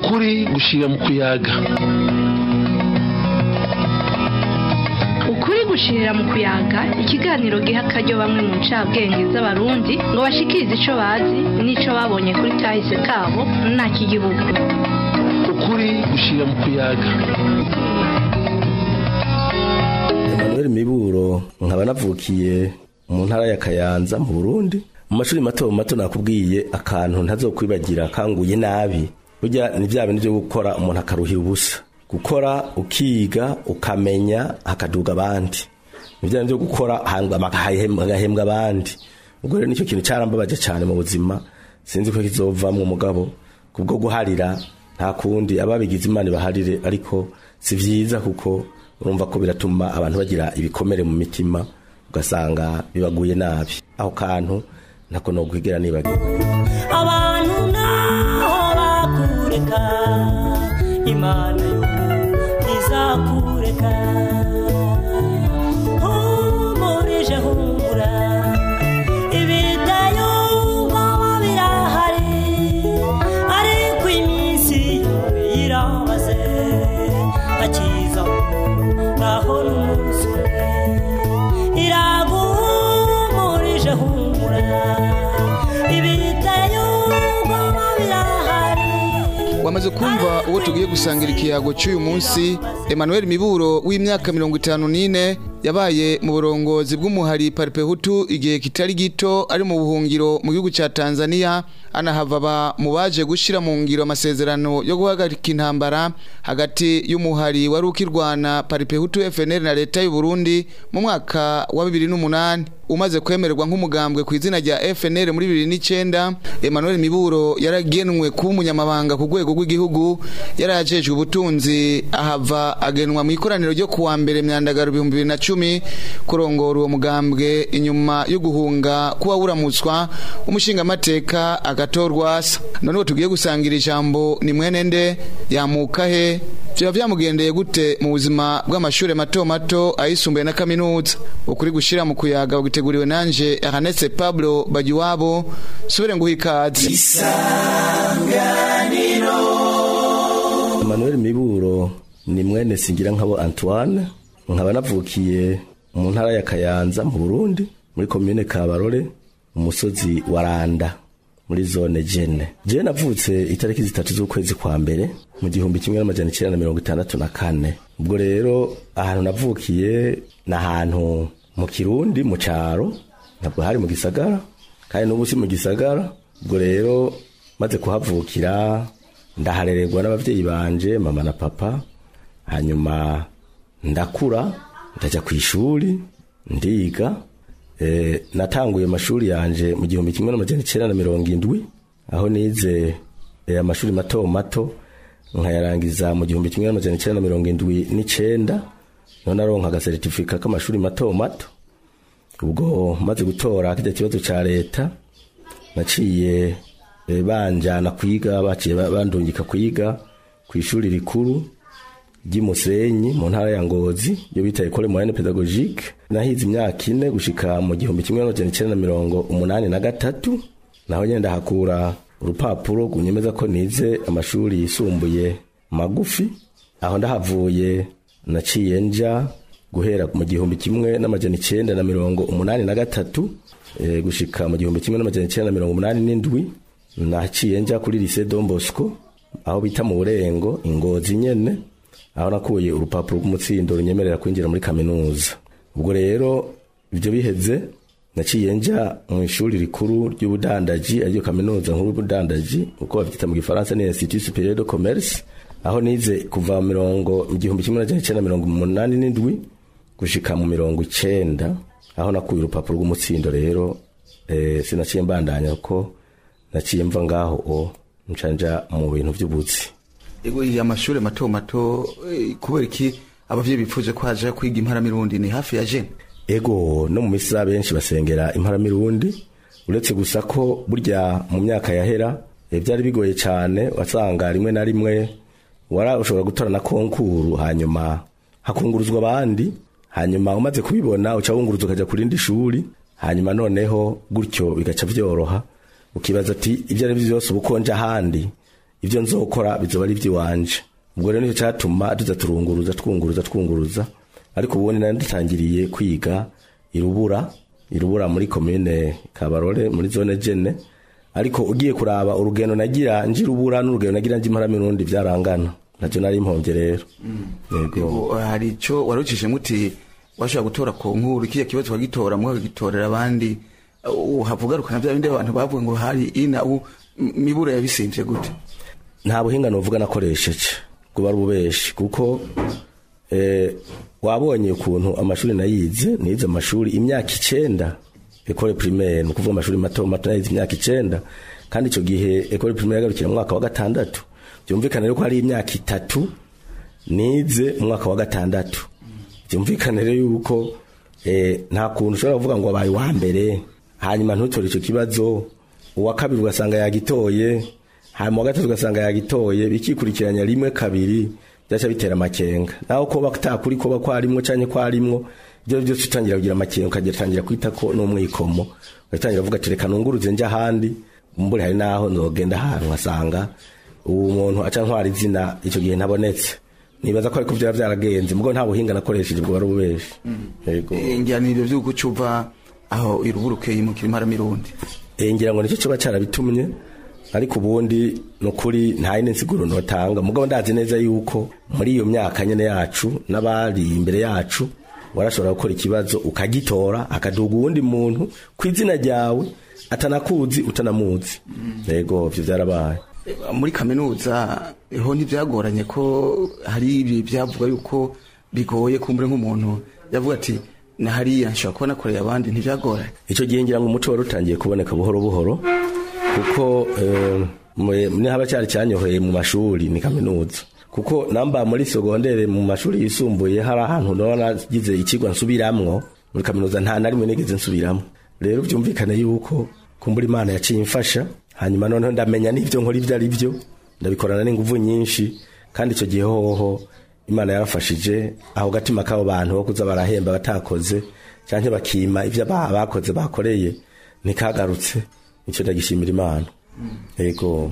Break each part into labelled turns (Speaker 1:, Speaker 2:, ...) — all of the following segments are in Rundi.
Speaker 1: ukuri gushira mu kuyaga
Speaker 2: ukuri gushirira mu kuyaga ikiganiro giha akaryo bamwe mu ncabwenge z'abarundi ngo bashikirize ico bazi n'ico babonye kuri kahise kabo nta kigihugu
Speaker 1: ukuri gushira mu kuyaga
Speaker 3: Emmanuel Miburo nkaba navukiye mu ntara ya Kayanza mu Burundi mu mashuri mato mato nakubwiye akantu ntazokwibagira kanguye nabi burya ni bya bintu byo gukora umuntu akaruhira ubusa gukora ukiga ukamenya hakaduga abandi ni bya bintu byo gukora hagahembwa abandi ubwo rero nicyo kintu cyarambabaje cyane mu buzima sinzi ko kizovamwo umugabo kubwo guharira nta kundi ababigize imana baharire ariko si vyiza kuko urumva ko biratuma abantu bagira ibikomere mu mitima ugasanga bibaguye nabi aho kantu ntako no kwigera nibagira
Speaker 4: abantu naho bakureka imana yo ntizakureka humurije humura ibidayumva birahari ariko iminsi irabaze akiza naho n'umunsi umwe iraguhumurije humura ibidayumva birahari
Speaker 5: wamaze kumva uwo tugiye gusangira ikiyago cy'uyu munsi Emmanuel Miburo w'imyaka mirongo itanu n'ine yabaye mu burongozi bw'umuhari paripehutu igihe kitari gito ari mu buhungiro mu gihugu cya tanzania anahava ba mu baje gushyira mu ngiro amasezerano yo guhagarika intambara hagati y'umuhari wari ukirwana paripehutu fnl na leta y'u Burundi mu mwaka wa bibiri n'umunani umaze kwemererwa nk'umugambwe ku izina rya FNL muri 2009 Emmanuel Miburo yaragenwe kuba umunyamabanga ku rwego rw'igihugu yarajejwe ubutunzi ahava agenwa mu ikoraniro ryo kuwa mbere myandagaro 2010 kurongora uwo mugambwe inyuma yo guhunga kuba buramutswa umushinga amateka agatorwa asa none tugiye gusangira ijambo ni mwene nde yamuka he Vyaba vyamugendeye gute mu buzima bw'amashure mato mato ayisumbuye na kaminuza ukuri gushira mu kuyaga ugiteguriwe nanje Ernest Pablo Bagiwabo subire nguha ikaze
Speaker 3: Emmanuel Miburo ni mwene singira nkabo Antoine nkaba navukiye mu ntara ya Kayanza mu Burundi muri commune Kabarore umusozi wa Randa muri zone Jene je navutse itariki zitatu z'ukwezi kwa mbere mu gihumbi kimwe n'amajana icyenda na mirongo itandatu na kane ubwo rero ahantu navukiye ni ahantu mu kirundi mu cyaro ntabwo hari mu gisagara kandi n'ubu si mu gisagara ubwo rero maze kuhavukira ndaharererwa n'ababyeyi banje mama na papa hanyuma ndakura ndajya ku ishuri ndiga e, natanguye amashuri yanje mu gihumbi kimwe n'amajana icyenda na mirongo indwi aho nize e, amashuri mato mato nkayarangiza mu gihumbi kimwe n'amajana icyenda na mirongo indwi n'icenda none aronka agasertifika k'amashuri mato mato ubwo maze gutora kijya kibazo ca leta naciye e, banjana kwiga baciye bandungika kwiga ku ishuri rikuru ry'imusenyi mu ntara ya ngozi yo bita ekole moyenne pedagogique nahize imyaka ine gushika mu gihumbi kimwe n'amajana icyenda na mirongo umunani na gatatu naho nyene ndahakura urupapuro runyemeza ko nize amashuri yisumbuye magufi aho ndahavuye naciye nja guhera mu gihumbi kimwe n'amajana icyenda na mirongo umunani na gatatu e, gushika mu gihumbi kimwe n'amajana icyenda na mirongo umunani n'indwi naciye nja kuri lycée Don Bosco aho bita mu burengo ingozi nyene aho nakuye urupapuro rw'umutsindo runyemerera kwinjira muri kaminuza ubwo rero ibyo biheze naciye nja mu ishuri rikuru ry'ubudandaji ariryo kaminuza nkuru y'ubudandaji uko bavyita mu gifaransa ni institut supérieur de commerce aho nize kuva mirongo mu gihumbi kimwe n'amajana icenda mirongo umunani n'indwi gushika mu mirongo icenda aho nakuye urupapuro rw'umutsindo rero eh, sinaciye mbandanya ko naciye mva ngaho o ncanja mu bintu vy'ubuzi
Speaker 5: ego iyi amashure mato mato eh, kubera iki abavyeyi bipfuje ko haja kwiga imparamirundi ni hafi ya jene
Speaker 3: ego no mu misi za benshi basengera imparamirundi uretse gusa ko burya mu myaka yahera eh, byari bigoye cyane wasanga rimwe na rimwe wara ushobora gutora na konkuru hanyuma hakunguruzwa abandi hanyuma umaze kubibona uca wunguruza ukaja ku rindi shuri hanyuma noneho gutyo bigaca vyoroha ukibaza ati ibyo ari byo byose ubukonje ahandi ibyo nzokora bizoba ari iby'iwanje ubwo rero nicyo cyatuma tuza turunguruza twunguruza twunguruza ariko ubundi nari dutangiriye kwiga irubura irubura muri komine kabarore muri zone jene ariko ugiye kuraba urugendo nagira nji rubura n'urugendo nagira nji mparamirundi byarangana nacyo nari impombye rero yego
Speaker 5: Ubu, hari icyo warucishije muti washobora gutora ku nkuru kiriya kibazo wagitora mukagitorera abandi uh, havugarukana bya bindi abantu bavuga ngo hari ina u m- mibura yabisimvye gute
Speaker 3: nta buhinga novuga nakoresheje kuba ari ububeshi kuko eh, wabonye ukuntu amashuri nayize nize amashuri imyaka icenda ekole primaire ni ukuvuga amashuri mato mato nayize imyaka icenda kandi icyo gihe ekole primaire yagarukira mu mwaka wa gatandatu byumvikana rero ko hari imyaka itatu nize mu mwaka wa gatandatu byumvikane rero yuko eh, nta kuntu ushobora kuvuga ngo wabaye uwa mbere hanyuma ntutore icyo kibazo uwa kabiri ugasanga yagitoye hanyuma uwa gatatu ugasanga yagitoye bikikurikiranya rimwe kabiri byaca bitera amakenga naho ko batakuri ko bakwarimwo canke kwarimwo ibyo byose utangira kugira amakenga ukagira kwita ko n'umwikomo ugatangira uvuga ati reka nunguruze nje ahandi mbure hari naho nzogenda ahantu nkasanga uwo muntu aca ntwara izina icyo gihe ntabonetse nibaza ko ariko byaba byaragenze mugo nta buhinga nakoresheje bwo bari ububeshi yego
Speaker 5: ingiraniro vy'uko cuva aho iruburuke yimukira imparamirundi
Speaker 3: Eh, ngira ngo nicyo kiba cyarabitumye ariko ubundi ni ukuri nta yindi nsiguro notanga mugabo ndazi neza yuko muri iyo myaka nyene yacu n'abari imbere yacu warashobora gukora ikibazo ukagitora akaduga uwundi muntu ku izina ryawe atanakuzi utanamuzi yego vyo vyarabaye
Speaker 5: muri kaminuza ho ntibyagoranye ko hari ibi byavuga yuko bigoye kumbure nk'umuntu yavuga ati na hariya nshobora kuba nakoreye abandi ntibyagoranye
Speaker 3: icyo gihe ngira ngo umuco wari utangiye kuboneka buhoro buhoro kuko eh, mwe- ni haba cyari cyanyoheye mu mashuri ni kaminuza kuko namba muri sogondere mu mashuri yisumbuye hari ahantu naba nagize ikigwa nsubiramwo muri kaminuza nta na rimwe nigeze nsubiramo rero byumvikane yuko kumbura imana yaciye imfasha hanyuma noneho ndamenya n'ibyo nkora ibyo ari byo ndabikorana n'inguvu nyinshi kandi icyo gihe hoho imana yarafashije aho gatima k'abo bantu bo kuza barahemba batakoze cyangwa bakima ibyo aba- bakoze bakoreye ntikagarutse icyo ndagishimira imana yego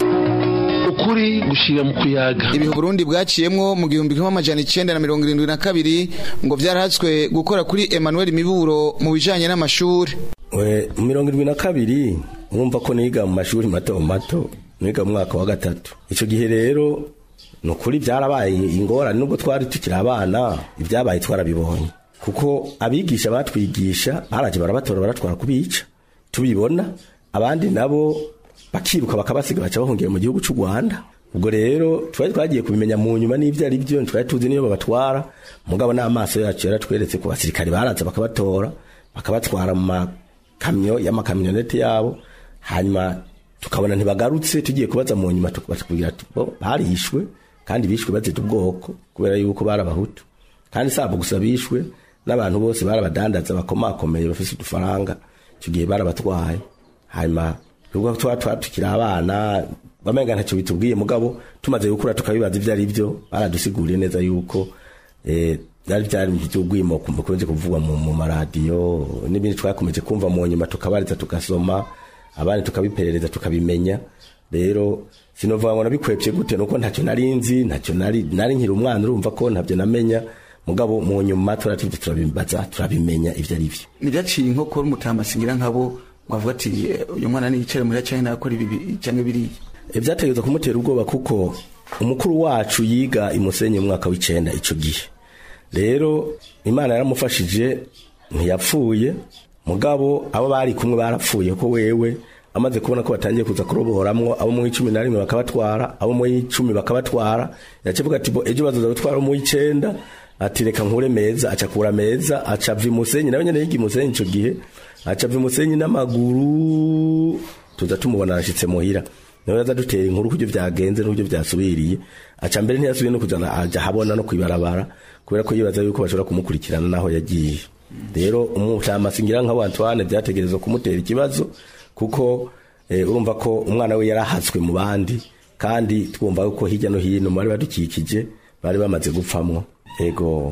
Speaker 1: ukuri gushira mu kuyaga
Speaker 5: ibihe Burundi bwaciyemwo mu gihumbi kimwe amajana icenda na mirongo irindwi na kabiri ngo vyarahatswe gukora kuri Emmanuel Miburo mu bijanye n'amashuri
Speaker 3: We, mu mirongo irindwi na kabiri urumva ko niga mu mashuri mato mato niga mu mwaka wa gatatu icyo gihe rero ni ukuri byarabaye ingorane nubwo twari tukiri abana ibyabaye twarabibonye kuko abigisha batwigisha baraje barabatora baratwara kubica tubibona abandi nabo bakiruka bakabasiga baca bahungiye mu gihugu cy'u Rwanda ubwo rero twari twagiye kubimenya mu nyuma n'ibyo ari byo twari tuzi niyo babatwara mugabo n'amaso yacu yaratweretse ku basirikare baraza bakabatora bakabatwara mu makamyo y'amakamyonete yabo hanyuma tukabona ntibagarutse tugiye kubaza mu nyuma tukabwira ati bo barishwe kandi bishwe bazita ubwoko kubera yuko bari abahutu kandi sabo gusa bishwe n'abantu bose barabadandaza bakomakomeye bafise udufaranga icyo gihe barabatwaye hanyuma ubwo tuba tuba tukiri abana bamenga ntacyo bitubwiye mugabo tumaze gukura tukabibaza ibyo ari byo baradusiguriye neza yuko eh, byari byari by'ubwimo kumbukunze kuvugwa mu, mu maradiyo n'ibindi twakomeje kumva mu nyuma tukabariza tugasoma abandi tukabiperereza tukabimenya rero sinovuga ngo nabikwepye gute nuko ntacyo nari nzi ntacyo nari nari nkiri umwana urumva ko ntabyo namenya mugabo mu nyuma turatuje turabibaza turabimenya ibyo ari byo
Speaker 5: ntivyaciye inkokora umutamasingira nkabo ngo avuga ati "Eh, uyu mwana niyicare muri canke nakora ibi canke biriya
Speaker 3: byategereza kumutera ubwoba kuko umukuru wacu yiga imusenyi mu mwaka w'icenda ico gihe rero imana yaramufashije ntiyapfuye mugabo abo bari kumwe barapfuye ko wewe amaze kubona ko batangiye kuza kuroboramwo abo mu icumi na rimwe bakabatwara abo mu icumi bakabatwara yacivuga ati bo ejo bazoza gutwara mu icenda ati reka nkure meza acakura meza aca ava imusenyi nawe nyene yiga imusenyi ico gihe aca ava imusenyi n'amaguru tuza tumubona arashitse muhira nawe yaza dutera inkuru kubyo byagenze n'uburyo byasubiriye aca mbere ntiyasubiye no kujana aja habona no kwibarabara kubera ko yibaza yuko bashobora kumukurikirana naho yagiye rero umutamasi ngira nka Antoine byategerezwa kumutera ikibazo kuko eh, urumva ko umwana we yarahatswe mu bandi kandi twumva ko hirya no hino mu bari badukikije bari bamaze gupfamwo ego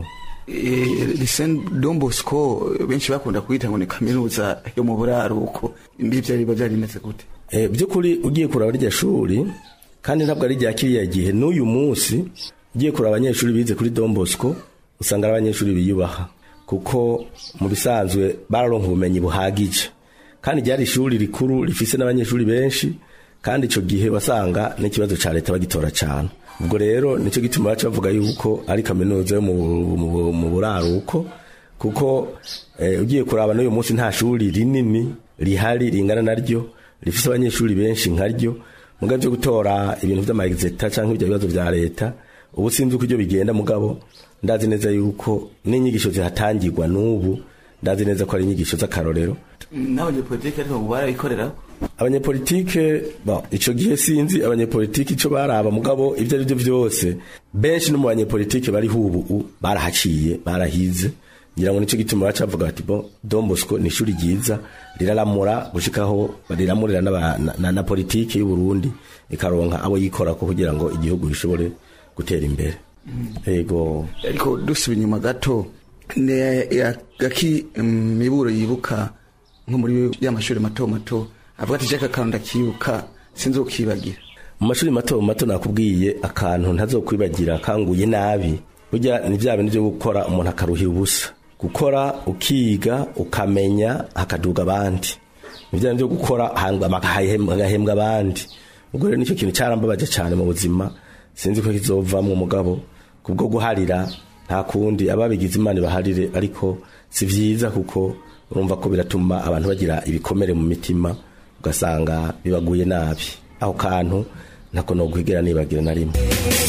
Speaker 5: Lycée Don Bosco benshi bakunda kuyita ngo ni kaminuza yo mu buraruko mbi vyari biba vyarimeze gute
Speaker 3: Eh, by'ukuri ugiye kuraba rya shuri kandi ntabwo ari rya kiriya gihe n'uyu munsi ugiye kureba abanyeshuri bize kuri Don Bosco usanga ari abanyeshuri biyubaha kuko mu bisanzwe bararonka ubumenyi buhagije kandi ryari ishuri rikuru rifise n'abanyeshuri benshi kandi icyo gihe wasanga n'ikibazo cya leta bagitora cyane ubwo rero nicyo gituma baca bavuga yuko ari kaminuza yo mu, mu, mu buraruko kuko eh, ugiye kuraba n'uyu munsi nta shuri rinini rihari ringana naryo rifise abanyeshuri benshi nkaryo mugabo byo gutora ibintu vy'amaexeta canke ibyo bibazo vya leta ubu sinzi uko ibyo bigenda mugabo ndazi neza yuko n'inyigisho zihatangirwa n'ubu ndazi neza ko ari inyigisho z'akarorero
Speaker 6: n'abanyepolitike ariko ubu barabikorera
Speaker 3: abanyepolitike bon, ico gihe sinzi abanyepolitike ico baraba mugabo ivyo ari byo vyose benshi no mu banyepolitike bariho ubu barahaciye barahize ngira ngo nico gituma baca bavuga bati bon Don Bosco ni ishuri ryiza riraramura gushikaho riramurira n'aba- na, na, na politike y'u Burundi ikaronka abo yikorako kugira ngo igihugu gishobore gutera imbere yego
Speaker 5: ariko dusuba inyuma gato ne gaki miburo yibuka nko muri ya mashuri mato mato avuga ati jaka kantu ndakibuka sinzi ukibagira
Speaker 3: mu mashuri mato mato nakubwiye akantu ntazokwibagira kanguye nabi burya ni bya bintu byo gukora umuntu akaruhira ubusa gukora ukiga ukamenya hakaduga abandi ni bya bintu byo gukora hangama hagahembwa hagahembwa abandi ubwo rero nicyo kintu cyarambabaje cyane mu buzima sinzi ko kizovamwo umugabo kubwo guharira nta kundi ababigize imana baharire ariko si byiza kuko urumva ko biratuma abantu bagira ibikomere mu mitima ugasanga bibaguye nabi aho kantu ntako nokwigera nibagira na rimwe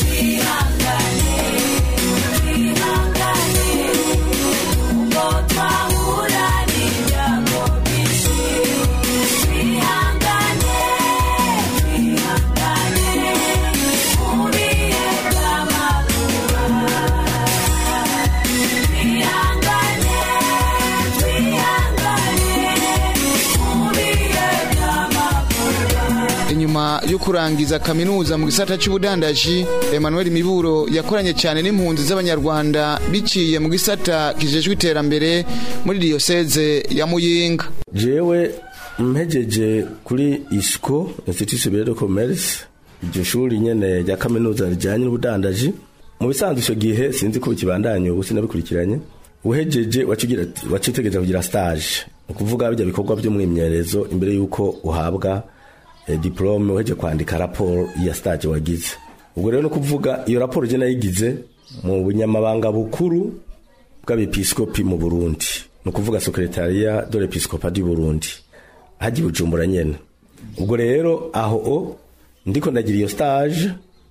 Speaker 5: inyuma yo kurangiza kaminuza mu gisata cy'ubudandaji Emmanuel Miburo yakoranye cyane n'impunzi z'abanyarwanda biciye mu gisata kijejwe iterambere muri diocese ya Muyinga
Speaker 3: jewe mpejeje kuri isco institut superieur de commerce iryo shuri nyene rya kaminuza rijanye n'ubudandaji mu bisanzwe icyo gihe sinzi ko bikibandanye ubu sinabikurikiranye uhejeje wacitegereza kugira stage ni ukuvuga bijya bikorwa by'umwimenyerezo imbere y'uko uhabwa eh, diplome uheje kwandika raporo ya stage wagize ubwo rero no kuvuga iyo raporo je nayigize mu bunyamabanga bukuru bw'abepiskopi mu Burundi ni ukuvuga secretariat de l'episcopat du Burundi haji bujumbura nyene ubwo rero aho o ndiko ndagira iyo stage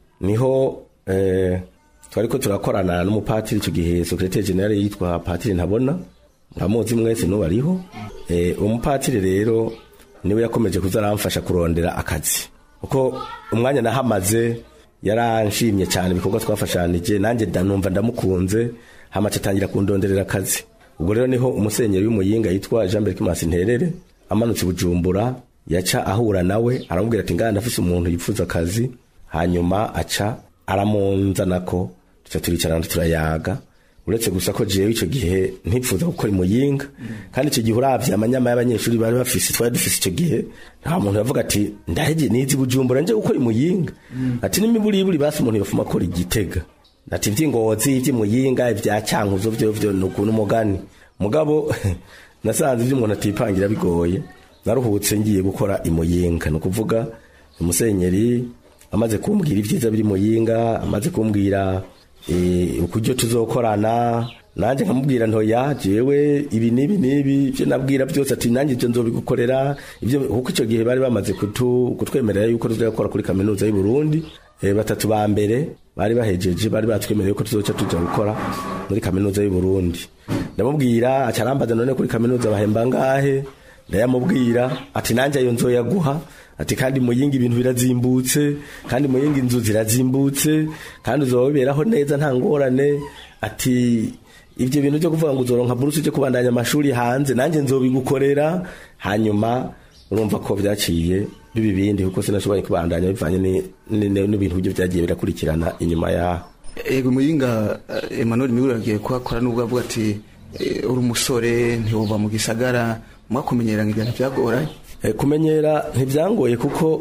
Speaker 3: niho eh, twariko turakorana n'umupatiri icyo gihe secretaire general yitwa patiri ntabona ntamuzi mwese n'ubu ariho eh, umupatiri rero niwe yakomeje kuza aramfasha kurondera akazi kuko umwanya nahamaze yaranshimye cyane ibikorwa twafashanije nanjye ndanumva ndamukunze hamace atangira kundonderera akazi ubwo rero niho umusenyeri w'umuyinga yitwa Jean Berc Masinterere amanutse i bujumbura yaca ahura nawe aramubwira ati ngana ndafise umuntu yifuza akazi hanyuma aca aramunzanako tuca turicarana turayaga uretse gusa ko jewe ico gihe ntipfuza gukora imuyinga kandi ico gihe uravye amanyama y'abanyeshuri bari bafise twari dufise ico gihe nta muntu yavuga ati ndaheje nizi bujumbura nje gukora imuyinga ati n'imiburiburi basi umuntu yofuma akora igitega ati ivy'ingozi ivy'imuyinga ivya cankuzo vyo vyo nukuntu umugani mugabo nasanze ivyo umuntu atipangira bigoye naruhutse ngiye gukora imuyinga ni ukuvuga umusenyeri amaze kumbwira ibyiza biri muyinga amaze kumbwira eh, ukuryo tuzokorana nanjye nkamubwira ntoya jewe ibi nibi nibi ibyo nabwira byose ati nanjye ibyo nzobigukorera ibyo kuko icyo gihe bari bamaze kutu, kutwemerera yuko tuzakora kuri kaminuza y'u Burundi eh, batatu ba mbere bari bahejeje bari batwemereye yuko tuzoca tuja gukora muri kaminuza y'u Burundi ndamubwira acarambaza none kuri kaminuza bahemba ngahe ndayamubwira ati nanjye ayo nzoyaguha ati kandi muyinga ibintu birazimbutse kandi muyinga inzu zirazimbutse kandi uzoberaho neza nta ngorane ati ibyo bintu byo kuvuga ngo uzoronka buruse cyo kubandanya amashuri hanze nanjye nzobigukorera hanyuma urumva ko byaciye bibi bindi kuko sinashoboye kubandanya bivanye ni- ni- ni- n'ibintu byo byagiye birakurikirana inyuma yaho
Speaker 5: ego muyinga eh, Emmanuel Miburo yagiye kuhakora nubwo avuga ati eh, uri umusore ntiwova mu gisagara mwakumenyerana ibintu byagoranye
Speaker 3: Eh, kumenyera ntibyangoye kuko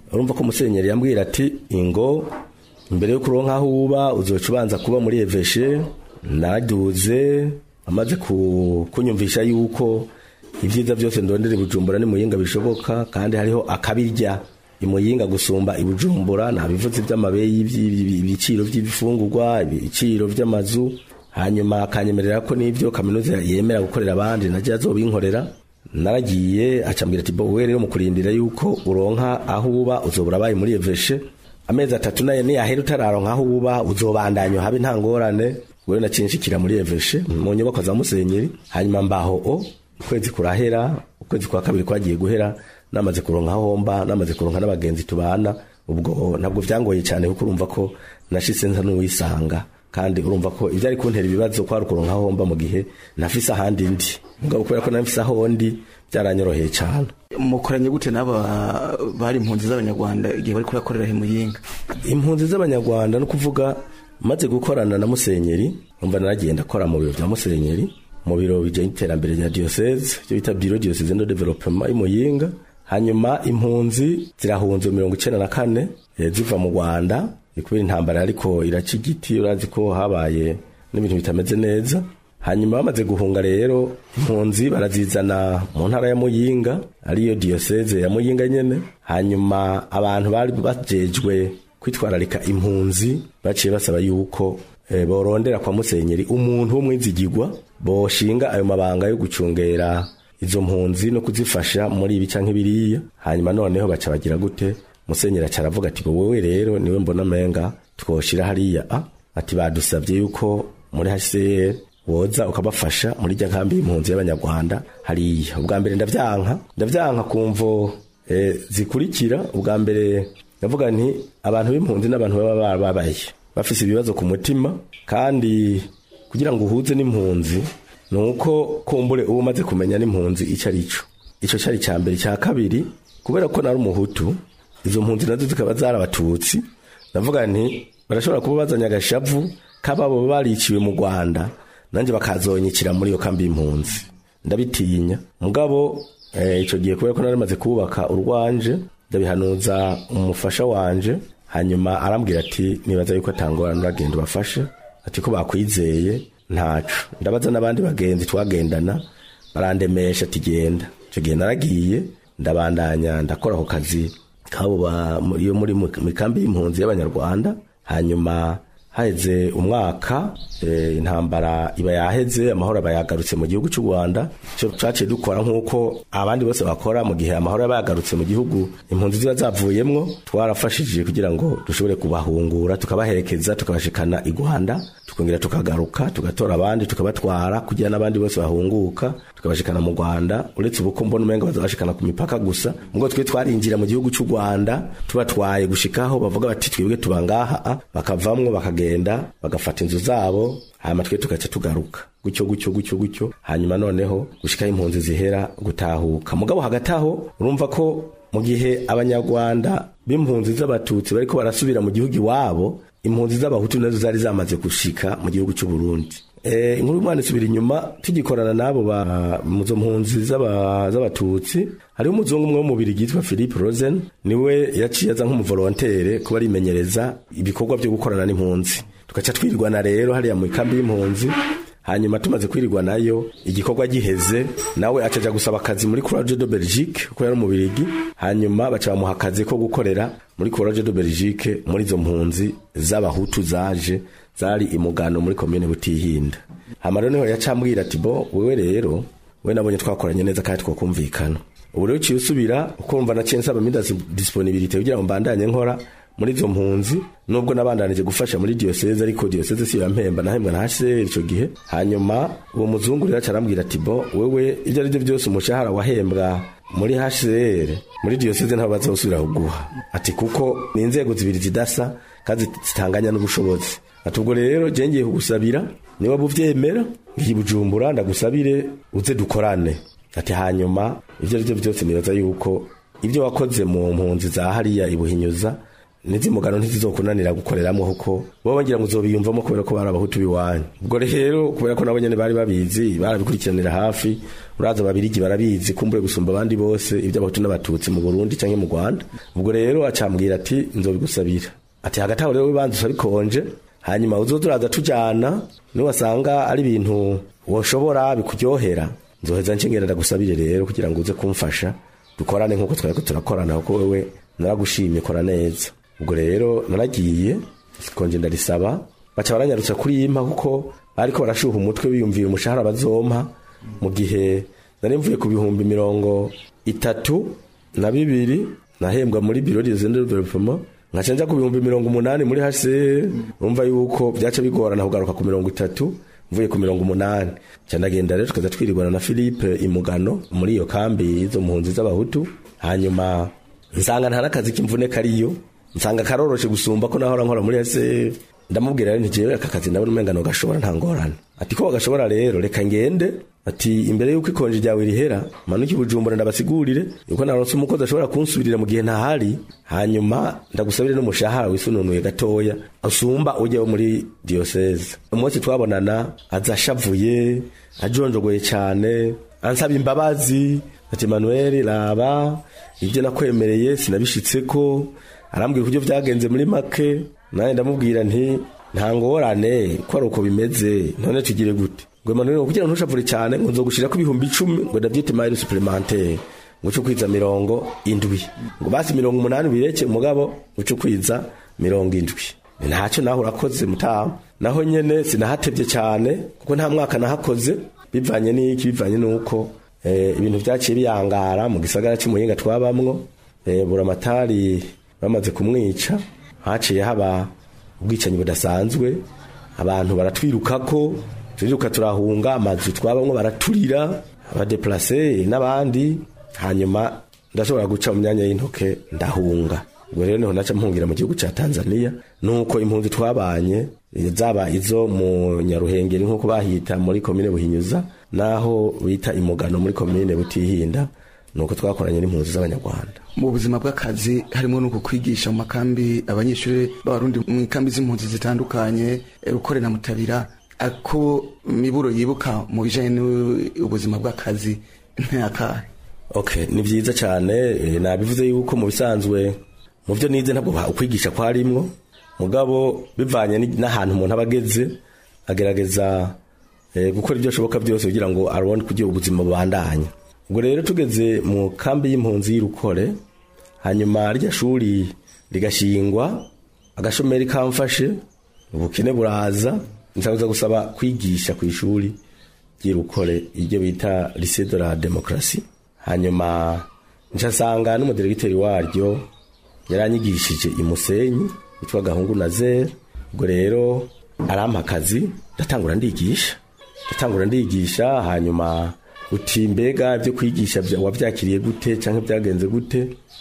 Speaker 3: urumva ko musenyeri yambwira ati ingo imbere yo kuronka aho uba uzoca ubanza kuba muri eveshe naraduze amaze ku- kunyumvisha yuko ibyiza byose ndondera i bujumbura ni muyinga bishoboka kandi hariho akabirya imuyinga gusumba ibujumbura nta bivuzi by'amabeyi by'ibi- ibiciro by'ibifungurwa ibiciro by'amazu hanyuma akanyemerera ko n'ibyo kaminuza yemera gukorera abandi najya azobinkorera naragiye acambwira ati bo wewe rero mu kurindira yuko uronka aho uba uzobura abaye muri eveshe amezi atatu nayo niyahera utararonka aho uba uzobandanya habe nta ngorane wewe nacinshikira muri eveshe mu nyubako za musenyeri hanyuma mbaho o ukwezi kurahera ukwezi kwa kabiri kwagiye guhera namaze kuronka aho mba namaze kuronka n'abagenzi tubana ubwo ntabwo byangoye cyane kuko urumva ko nashitse nsa n'uwisanga kandi urumva ko ibyo ari kuntera ibibazo kwari ukuronka aho mba mu gihe nafise ahandi ndi mugabo kubera ko nafise aho ndi byaranyoroheye cyane
Speaker 6: mukoranye gute n'aba bari impunzi z'abanyarwanda igihe bari kubakorera he muyinga
Speaker 3: impunzi z'abanyarwanda no kuvuga maze gukorana na musenyeri umva naragiye ndakora mu biro bya musenyeri mu biro bijyanye n'iterambere rya diyoseze icyo bita biro diyoseze no developema y'umuyinga hanyuma impunzi zirahunze mirongo icyenda na kane eh, ziva mu rwanda ni kubera intambara ariko iraca igiti urazi ko habaye n'ibintu bitameze neza hanyuma bamaze guhunga rero impunzi barazizana mu ntara ya muyinga ariyo diyoseze ya muyinga nyene hanyuma abantu bari bajejwe kwitwararika impunzi baciye basaba yuko e, borondera kwa musenyeri umuntu w'umwizigirwa boshinga ayo mabanga yo gucungera izo mpunzi no kuzifasha muri ibi canke biriya hanyuma noneho baca bagira gute musenyeri aca aravuga ati wowe rero niwe mbona menga twoshira hariya a ati badusabye yuko muri HCR woza ukabafasha muri rya nkambi y'impunzi y'abanyarwanda hariya ubwa mbere ndavyanka ndavyanka kumvo e, zikurikira ubwa mbere ndavuga nti abantu b'impunzi n'abantu baba barababaye bafise ibibazo ku mutima kandi kugira ngo uhuze n'impunzi ni uko kumbure uba umaze kumenya n'impunzi icyo ari cyo icyo cyari icya mbere icya kabiri kubera ko nari umuhutu izo mpunzi nazo zikaba zarabatutsi ndavuga nti barashobora kuba bazanye agashavu k'ababo bariciwe mu rwanda nanjye bakazonyikira muri iyo kambi y'impunzi ndabitinya mugabo eh, ico gihe kubera ko nari maze kubaka urwanje ndabihanuza umufasha wanje hanyuma arambwira ati nibaza yuko atangorana uragenda ubafashe ati ko bakwizeye ntaco ndabaza n'abandi bagenzi twagendana barandemesha ati genda ico gihe naragiye ndabandanya ndakora ako kazi kabo ba- mu- iyo muri mu mu kambi y'impunzi y'abanyarwanda hanyuma haheze umwaka eh, intambara iba yaheze amahoro aba yagarutse mu gihugu cy'u Rwanda cyo twaciye dukora nk'uko abandi bose bakora mu gihe amahoro aba yagarutse mu gihugu impunzi ziba zavuyemwo twarafashije kugira ngo dushobore kubahungura tukabaherekeza tukabashikana i Rwanda tukongera tukagaruka tugatora abandi tukabatwara kugira n'abandi bose bahunguka tukabashikana mu Rwanda uretse ubuko mbona umenga bazabashikana ku mipaka gusa ubwo twe twarinjira mu gihugu cy'u Rwanda tubatwaye gushikaho bavuga bati twebwe tuba ngaha ah, bakavamwo bakagenda bagafata inzu zabo hanyuma twe tugaca tugaruka gutyo gutyo gutyo gutyo hanyuma noneho gushikaho impunzi zihera gutahuka mugabo hagati aho urumva ko mu gihe abanyarwanda b'impunzi z'abatutsi bariko barasubira mu gihugu iwabo impunzi z'abahutu nazo zari zamaze gushika mu gihugu cy'u Burundi Eh, inkuru y'umwana isubira inyuma tugikorana n'abo ba muzo mpunzi z'aba- z'abatutsi hariho umuzungu umwe w'umubiri yitwa Philippe Rosen niwe yaciye aza nk'umuvolontere kuba arimenyereza ibikorwa byo gukorana n'impunzi tugaca twirwana rero hariya mu ikambi y'impunzi hanyuma tumaze kwirirwa nayo igikorwa giheze nawe acaja gusaba akazi muri Courage de Belgique kuko yari umubirigi hanyuma baca bamuha akazi ko gukorera muri Courage de Belgique muri izo mpunzi z'abahutu zaje zari imugano muri komine Butihinda hama rero niho yacambwira ati bo wewe rero we nabonye twakoranye neza kandi twakumvikana ubu rero uciye usubira ukumva naciye nsaba minda disponibilité kugira ngo mbandanye nkora muri izo mpunzi nubwo nabandanije gufasha muri diyoseze ariko diyoseze si yampemba nahembwa na HCR ico gihe hanyuma uwo muzungu rero acarambwira ati bo wewe ibyo ari byo byose umushahara wahembwa muri HCR muri diyoseze ntabwo bazosubira kuguha ati kuko ni inzego zibiri zidasa kandi zitanganya n'ubushobozi ati ubwo rero je ngiye kugusabira niba buvyemera ngiye bujumbura ndagusabire uze dukorane ati hanyuma ibyo ari byo byose nibaza yuko ibyo wakoze mu mpunzi za hariya ibuhinyuza n'izimugano ntizizokunanira gukoreramwo kuko bo ngira ngo uzobiyumvamo kubera ko bari abahutu biwanyu ubwo rero kubera ko nabo nyene bari babizi barabikurikiranira hafi uraza babirigi barabizi kumbure gusumba abandi bose iby'abahutu n'abatutsi mu Burundi canke mu Rwanda ubwo rero acambwira ati nzobigusabira ati hagati aho rero wibanza usabikonje hanyuma uzoza uraza tujana niwasanga ari ibintu woshobora bikuryohera nzoheza nshingera ndagusabire rero kugira ngo uze kumfasha dukorane nk'uko twari turakorana kuko wewe naragushimye kora neza ubwo rero naragiye konje ndarisaba baca baranyarutsa kuri yimpa kuko bariko barashuha umutwe biyumvira umushahara bazompa mu gihe nari mvuye ku bihumbi mirongo itatu na bibiri nahembwa muri biro de development nkaca nja ku bihumbi mirongo umunani muri HCR urumva yuko byaca bigorana kugaruka ku mirongo itatu mvuye ku mirongo umunani nca ndagenda rero tukaza twirigwana na Philippe Imugano muri iyo kambi izo mpunzi z'abahutu hanyuma nsanga nta n'akazi k'imvune kariyo nsanga karoroshe gusumba ko nahora nkora muri HCR ndamubwira rero ntijewe aka kazi ndabona umengano gashobora nta ngorane ati ko bagashobora rero reka ngende ati imbere yuko ikonje ryawe rihera manuka ibujumbura ndabasigurire yuko naronse umukozi ashobora kunsubirira mu gihe ntahari hanyuma ndagusabire n'umushahara wisununuye gatoya usumba ujya wo muri diocese umunsi twabonana aza ashavuye ajonjogoye cyane ansaba imbabazi ati manuel raba ibyo nakwemereye sinabishitseko arambwira uburyo byagenze muri make nanjye ndamubwira nti nta ngorane ko ari uko bimeze none tugire gute ngo Emmanuel kugira ngo ntushavure cyane ngo nzogushira ku bihumbi icumi ngo ndabyite mayiri supplementaire ngo uce ukwiza mirongo indwi ngo basi mirongo umunani ubireke umugabo uce ukwiza mirongo indwi ntacyo naho urakoze mutaha naho nyene sinahatevye cyane kuko nta mwaka nahakoze bivanye n'iki bivanye n'uko eh, ibintu vyaciye biyangara mu gisagara cy'umuhinga twabamwo eh, buramatari bamaze kumwica haciye haba ubwicanyi budasanzwe abantu baratwirukako turiruka turahunga amazu twabamwo baraturira abadeplase n'abandi hanyuma ndashobora guca mu myanya y'intoke ndahunga ubwo rero niho naca mpungira mu gihugu ca Tanzania nuko impunzi twabanye zaba izo mu Nyaruhengeri nkuko bahita muri komine Buhinyuza naho bita imugano muri komine Butihinda nuko twakoranye n'impunzi z'abanyarwanda
Speaker 6: mu buzima bw'akazi harimo no kukwigisha mu makambi abanyeshuri b'abarundi mu ikambi z'impunzi zitandukanye rukore na mutabira ako miburo yibuka mu bijanye n'ubuzima bw'akazi ntakahe
Speaker 3: okay ni vyiza cyane eh, nabivuze yuko mu bisanzwe mu byo nize ntabwo ukwigisha kwarimwo mugabo bivanye ni- n'ahantu umuntu aba ageze agerageza eh, gukora ibyo ashoboka byose kugira ngo arone kugira ubuzima bubandanye ubwo rero tugeze mu kambi y'impunzi y'irukore hanyuma rya shuri rigashingwa agashomeri kamfashe ubukene buraza nsabuza gusaba kwigisha ku ishuri ry'irukore iryo bita lycée de la démocratie hanyuma ncasanga n'umudiregiteri waryo yaranyigishije imusenyi witwa gahungu na zere ubwo rero arampa akazi ndatangura ndigisha ndatangura ndigisha hanyuma uti mbega ibyo kwigisha bya- wabyakiriye gute cyangwa byagenze gute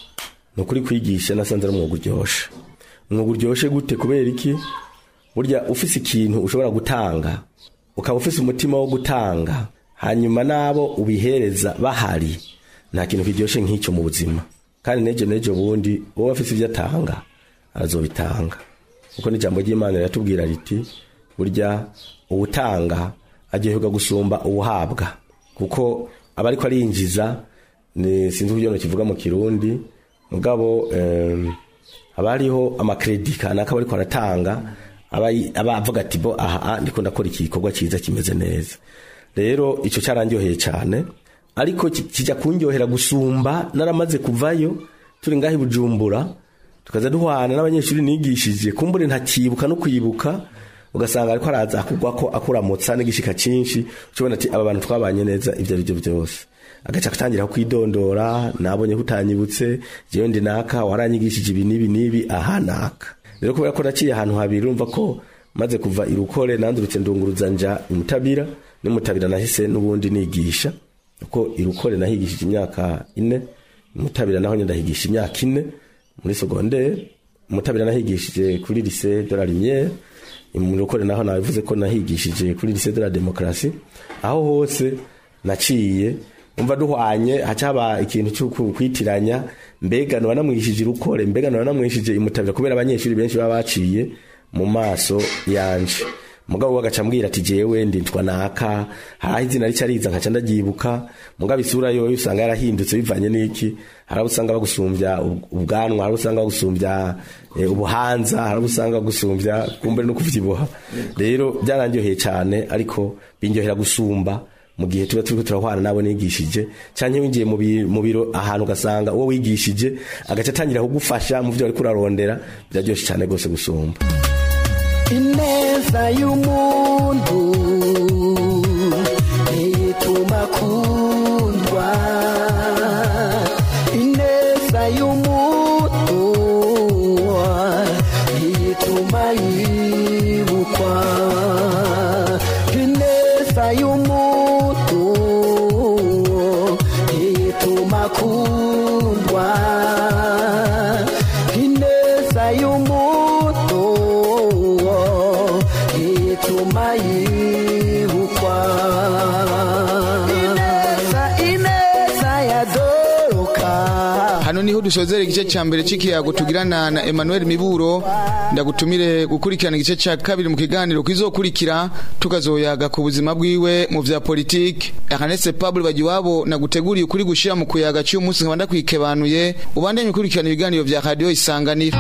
Speaker 3: ni ukuri kwigisha nasanze ari umwuga uryoshe umwuga uryoshe gute kubera iki burya ufise ikintu ushobora gutanga ukaba ufise umutima wo gutanga hanyuma n'abo ubihereza bahari nta kintu kiryoshe nk'icyo mu buzima kandi n'ejo n'ejo bundi uwo afise ibyo atanga arazobitanga kuko n'ijambo ry'imana riratubwira riti burya uwutanga aryoherwa gusumba uwuhabwa kuko aba ariko arinjiza ni sinzi uburyo kivuga mu kirundi mugabo em, haba hariho amakredi kanaka aba ariko aratanga aba aba avuga ati bo aha ah, ndiko ndakora iki gikorwa cyiza kimeze neza rero icyo cyarandyoheye cyane ariko ki- kijya kundyohera gusumba naramaze kuvayo turi ngaho i bujumbura tukaza duhwana n'abanyeshuri nigishije kumbure ntakibuka no kwibuka ugasanga ariko araza akugwa ko akuramutsa n'igishika cyinshi ucubona ati aba bantu twabanye neza ibyo ari byo byose agaca atangira kwidondora nabonye ko utanyibutse jewe ndi naka waranyigishije ibi n'ibi n'ibi aha naka rero kubera ko naciye ahantu habiri urumva ko maze kuva irukore nandurutse ndunguruza nja imutabira n'imutabira nahise n'ubundi nigisha kuko irukore nahigishije imyaka ine imutabira naho nyine ndahigisha imyaka ine muri segondere umutabira nahigishije kuri lycée de la lumière mu rukore naho nabivuze ko nahigishije kuri lycée de la démocratie aho hose naciye umva duhwanye haca haba ikintu cyo kwitiranya mbega naba namwishije urukore mbega naba namwishije imutabira kubera abanyeshuri benshi baba baciye mu maso yanje mugabo we agaca ambwira ati jewe nditwa naka haraho izina rica riza nkaca ndabyibuka mugabo isura yoyo usanga yarahindutse bivanye n'iki hari abo usanga bagusumbya ubwanwa hari abo usanga bagusumbya eh, ubuhanza hari abo usanga bagusumbya kumbere no kuvyibuha rero byaranryoheye cyane ariko bindyohera gusumba mu gihe tuba turiko turahwana nabo nigishije canke winjiye mu bi- mu biro ahantu ugasanga uwo wigishije agaca atangira kugufasha mu vyo ariko urarondera biraryoshe cyane gose gusumba
Speaker 7: ineza y'umuntu ituma akundwa ineza y'umuntu ituma yibukwa ineza y'umuntu ituma akundwa ineza y'umuntu ituma yibukwa ineza ineza yadoroka
Speaker 5: hano niho dusozera igice cya mbere cy'ikiyago tugirana na Emmanuel Miburo ndagutumire gukurikirana igice cya kabiri mu kiganiro kizokurikira tukazoyaga ku buzima bwiwe mu vya politiki Ernest Pablo Bagiwabo naguteguriye ukuri gushira mu kuyaga cy'uyu munsi nkaba ndakwikebanuye ubandanye ukurikirana ibiganiro vya radio isanganiro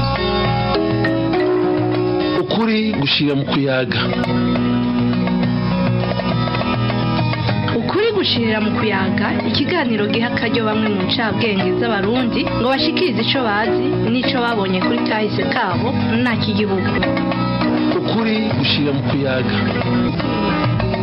Speaker 1: ukuri gushira mu kuyaga
Speaker 2: ukuri gushirira mu kuyaga ikiganiro giha akaryo bamwe mu ncabwenge z'abarundi ngo bashikirize ico bazi n'ico babonye kuri kahise kabo nta kigihugu
Speaker 1: ukuri gushira mu kuyaga